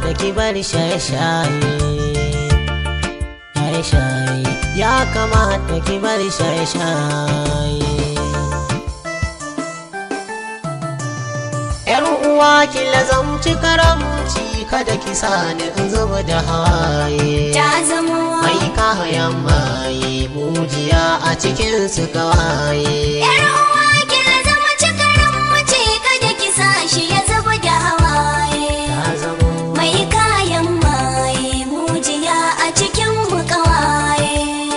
kamata ki bar shaye-shaye shaye-shaye ya kamata ki bar shaye-shaye yar uwa ki lazamci karamci kada ki sani in zuba da hawaye ta zamo mai kayan maye mujiya a cikin su kawaye yar uwa ki zama cikaran mace kada ki sa shi ya zuba da hawaye ta zamo mai kayan maye mujiya a cikin mu kawaye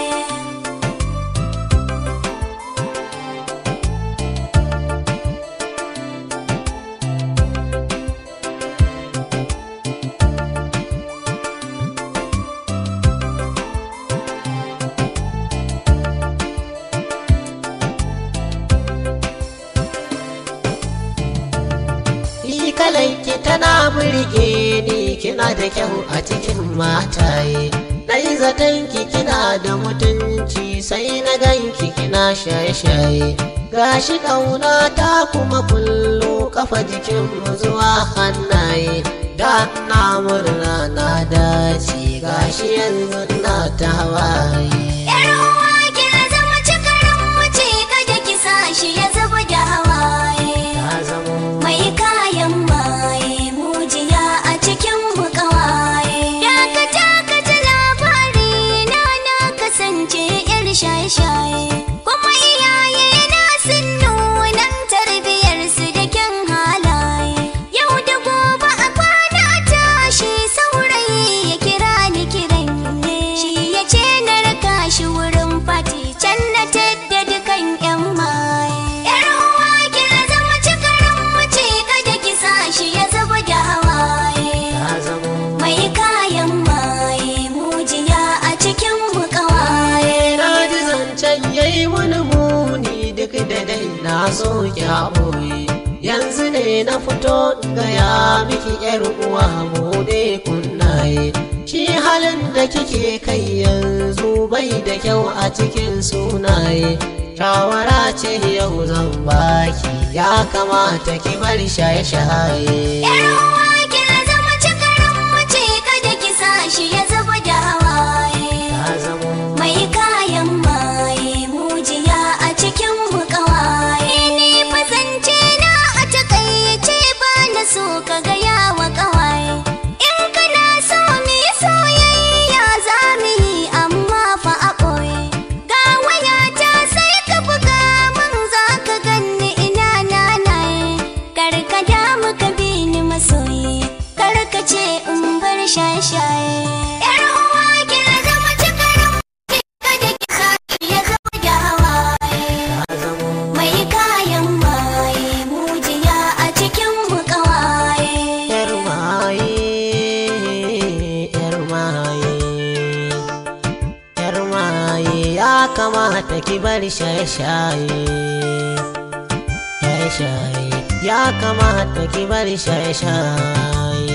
Ni kalanki tana burge ni kina da kyau a cikin mataye Na yi zatonki kina da mutunci sai na ganki kina shaye-shaye Gashi ƙauna ta kuma kullu kafa jikin mu zuwa hannaye Da na murna na dace gashi yanzu na ta hawaye Yar uwa ki zama cikaran mace kada ki sa shi ya zuba da hawaye Ta zamo mai kayan maye mujiya a cikin mu kawaye dakata ka ji labari na na kasance yar shaye-shaye kuma iyaye na sun nuna tarbiyar su da kyan halaye yau da gobe a kwana a tashi saurayi ya kira ni kiran ne shi ya ce na raka shi wurin fati can na tadda dukan yan maye yar uwa ki zama cikaran mace kada ki sa shi ya zuba da hawaye ta zamo mai kayan maye mujiya a cikin mu kawaye na ji zancen yayi wani muni duk da dai na so ki haɓoye yanzu ne na fito gaya miki yar uwa mu ne kunnaye shi halin da kike kai yanzu bai da kyau a cikin sunaye shawara ce yau zan baki ya kamata ki bar shaye-shaye Yar uwa ki zama cikaran mace kada ki sa shi ya zuba da hawaye ta zamo mai kayan maye mujiya a cikin mu kawaye ni fasance na a takaice ba na so ka gaya wa kawaye in kana so mu yi soyayya za mu yi amma fa a ɓoye ga wayata sai ka buga min za ka ganni ina nanaye kar ka damu ka bi ni masoyi kar ka ce in bar shaye-shaye yar uwa ki zama cikaran kada ki sa ya zama da hawaye ta zamo mai kayan maye mujiya a cikin mu kawaye Yar maye, yar maye, yar maye ya kamata ki bar shaye-shaye. Shaye-shaye ya kamata ki bar shaye-shaye.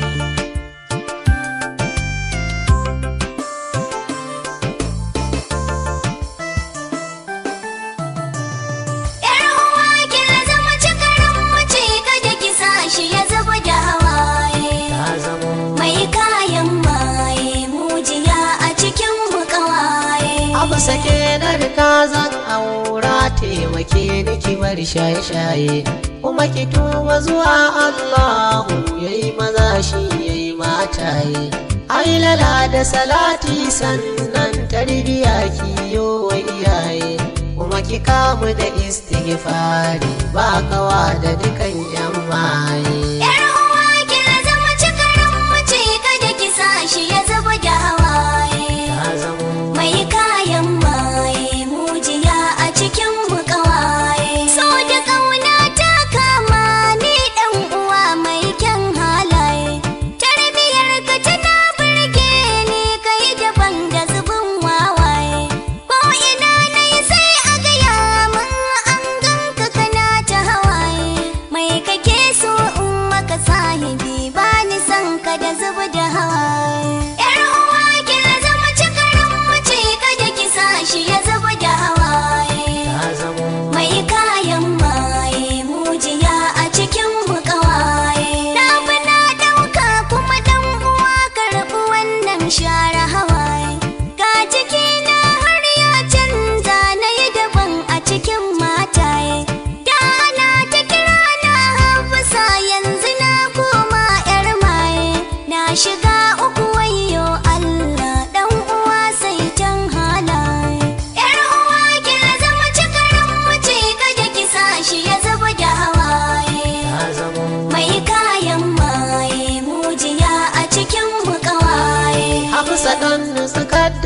Yar uwa ki zama cikaran mace kada ki sa shi ya zuba da hawaye Ta zamo mai kayan maye mujiya a cikin mu kawaye abu sake na rika zan aura taimake ni ki bar shaye-shaye kuma ki tuba zuwa Allahu yayi maza shi yayi mataye ai lala da salati sannan tarbiya ki yo wa iyaye kuma ki kamu da istighfari ba kawa da dukan yan maye Yar uwa ki zama cikaran mace kada ki sa shi ya zuba da hawaye ta zamo mai kayan maye mujiya a cikin mu kawaye so da kauna ta kama ni dan uwa mai kyan halaye tarbiyar ka tana burge ni kai daban da zubin wawaye ko ina nayi sai a gaya min an ganka kana ta hawaye mai kake so in maka sahibi ba ni san ka da zuba da hawaye yar uwa ki zama cikaran mace kada ki sa shi ya zuba da hawaye ta zamo mai kayan maye mujiya a cikin mu kawaye na fi na dauka kuma dan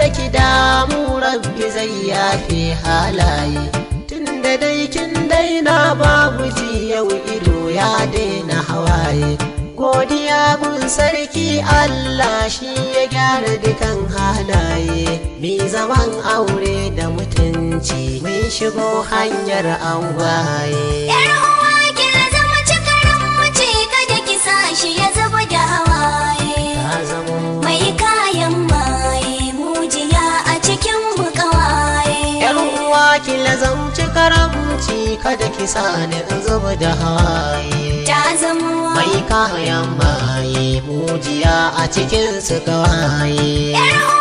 kada ki damu rabbi zai yafe halaye tunda dai kin daina babu ji yau ido ya daina hawaye godiya gun sarki Allah shi ya gyara dukan halaye mi zaman aure da mutunci mun shigo hanyar angwaye Yar uwa ki zama cikaran mace kada ki sa shi ya zuba da hawaye. ta zamo Mai kayan maye mujiya a cikin bukawaye. Yar uwa ki lazamci karamci kada ki sani in zuba da hawaye Ta zama mai kayan maye mujiya a cikin su gawaye Yar